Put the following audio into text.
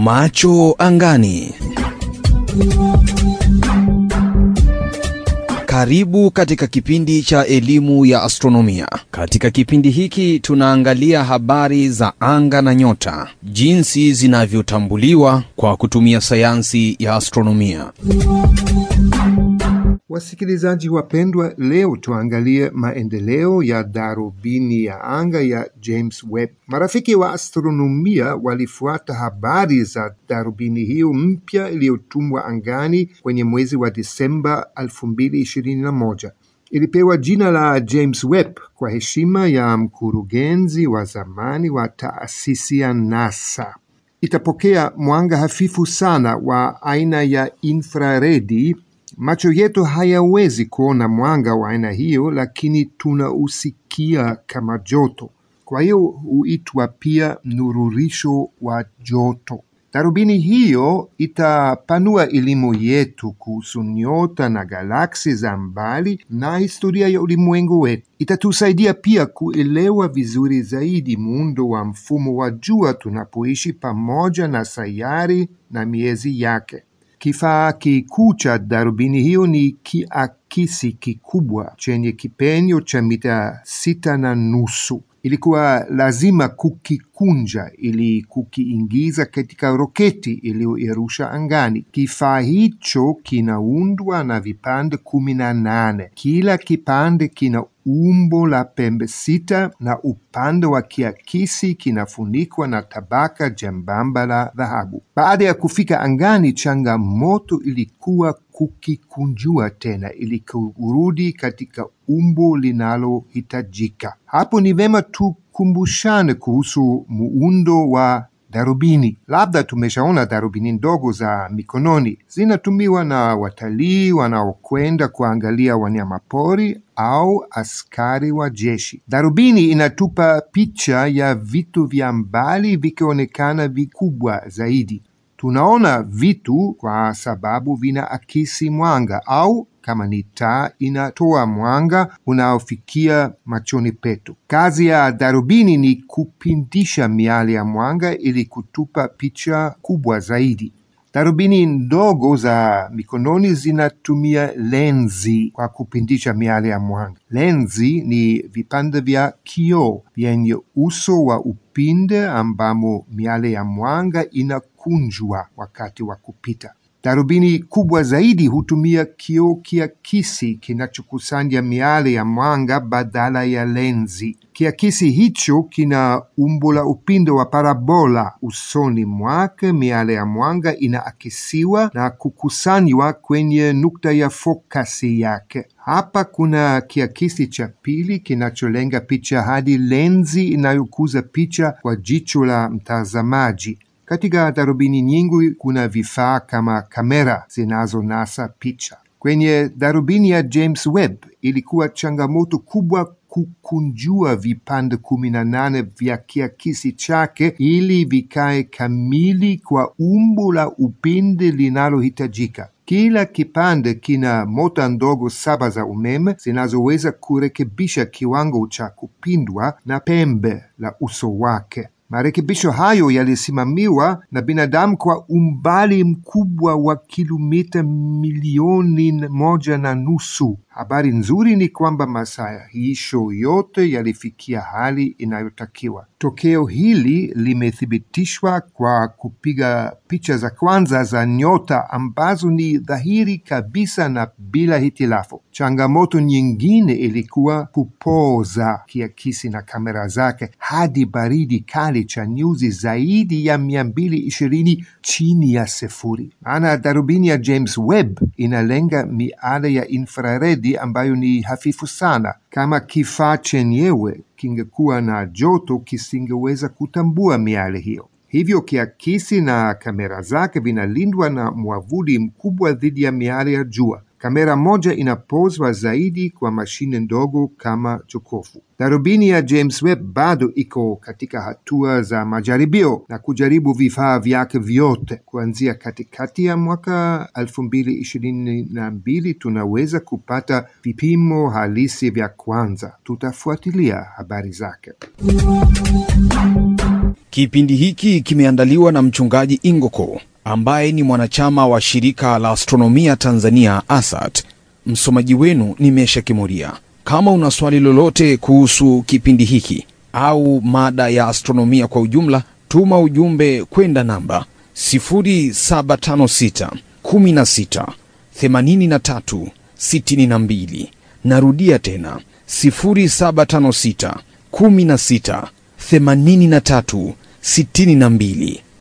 Macho angani. Karibu katika kipindi cha elimu ya astronomia. Katika kipindi hiki tunaangalia habari za anga na nyota, jinsi zinavyotambuliwa kwa kutumia sayansi ya astronomia. Wasikilizaji wapendwa, leo tuangalie maendeleo ya darubini ya anga ya James Webb. Marafiki wa astronomia walifuata habari za darubini hiyo mpya iliyotumwa angani kwenye mwezi wa Disemba 2021. Ilipewa jina la James Webb kwa heshima ya mkurugenzi wa zamani wa taasisi ya NASA. Itapokea mwanga hafifu sana wa aina ya infraredi. Macho yetu hayawezi kuona mwanga wa aina hiyo, lakini tunausikia kama joto. Kwa hiyo huitwa pia mnururisho wa joto. Darubini hiyo itapanua elimu yetu kuhusu nyota na galaksi za mbali na historia ya ulimwengu wetu. Itatusaidia pia kuelewa vizuri zaidi muundo wa mfumo wa jua tunapoishi pamoja na sayari na miezi yake. Kifaa kikuu cha darubini hiyo ni kiakisi kikubwa chenye kipenyo cha mita sita na nusu. Ilikuwa lazima kukikunja ili kukiingiza katika roketi iliyoirusha angani. Kifaa hicho kinaundwa na vipande kumi na nane. Kila kipande kina umbo la pembe sita na upande wa kiakisi kinafunikwa na tabaka jembamba la dhahabu. Baada ya kufika angani, changamoto ilikuwa kukikunjua tena ili kurudi katika umbo linalohitajika. Hapo ni vema tukumbushane kuhusu muundo wa darubini. Labda tumeshaona darubini ndogo za mikononi, zinatumiwa na watalii wanaokwenda kuangalia wanyamapori au askari wa jeshi. Darubini inatupa picha ya vitu vya mbali vikionekana vikubwa zaidi. Tunaona vitu kwa sababu vinaakisi mwanga au kama ni taa inatoa mwanga unaofikia machoni petu. Kazi ya darubini ni kupindisha miale ya mwanga ili kutupa picha kubwa zaidi. Darubini ndogo za mikononi zinatumia lenzi kwa kupindisha miale ya mwanga. Lenzi ni vipande vya kioo vyenye uso wa upinde ambamo miale ya mwanga inakunjwa wakati wa kupita. Darubini kubwa zaidi hutumia kioo kiakisi kinachokusanya miale ya mwanga badala ya lenzi. Kiakisi hicho kina umbo la upinde wa parabola. Usoni mwake miale ya mwanga inaakisiwa na kukusanywa kwenye nukta ya fokasi yake. Hapa kuna kiakisi cha pili kinacholenga picha hadi lenzi inayokuza picha kwa jicho la mtazamaji. Katika darubini nyingi kuna vifaa kama kamera zinazonasa picha. Kwenye darubini ya James Webb ilikuwa changamoto kubwa kukunjua vipande kumi na nane vya kiakisi chake ili vikae kamili kwa umbo la upinde linalohitajika. Kila kipande kina mota ndogo saba za umeme zinazoweza kurekebisha kiwango cha kupindwa na pembe la uso wake. Marekebisho hayo yalisimamiwa na binadamu kwa umbali mkubwa wa kilomita milioni moja na nusu. Habari nzuri ni kwamba masahihisho yote yalifikia hali inayotakiwa. Tokeo hili limethibitishwa kwa kupiga picha za kwanza za nyota ambazo ni dhahiri kabisa na bila hitilafu. Changamoto nyingine ilikuwa kupoza kiakisi na kamera zake hadi baridi kali cha nyuzi zaidi ya mia mbili ishirini chini ya sifuri. Maana darubini ya James Webb inalenga miale ya infraredi ambayo ni hafifu sana. Kama kifaa chenyewe kingekuwa na joto, kisingeweza kutambua miale hiyo. Hivyo kiakisi na kamera zake vinalindwa na mwavuli mkubwa dhidi ya miale ya jua. Kamera moja inapozwa zaidi kwa mashine ndogo kama jokofu. Darubini ya James Webb bado iko katika hatua za majaribio na kujaribu vifaa vyake vyote. Kuanzia katikati ya mwaka elfu mbili ishirini na mbili tunaweza kupata vipimo halisi vya kwanza. Tutafuatilia habari zake. Kipindi hiki kimeandaliwa na mchungaji Ingoko ambaye ni mwanachama wa shirika la astronomia Tanzania ASAT. Msomaji wenu ni Mesha Kimuria. Kama una swali lolote kuhusu kipindi hiki au mada ya astronomia kwa ujumla, tuma ujumbe kwenda namba 0756 16 83 62. Narudia tena 0756 16 83 62.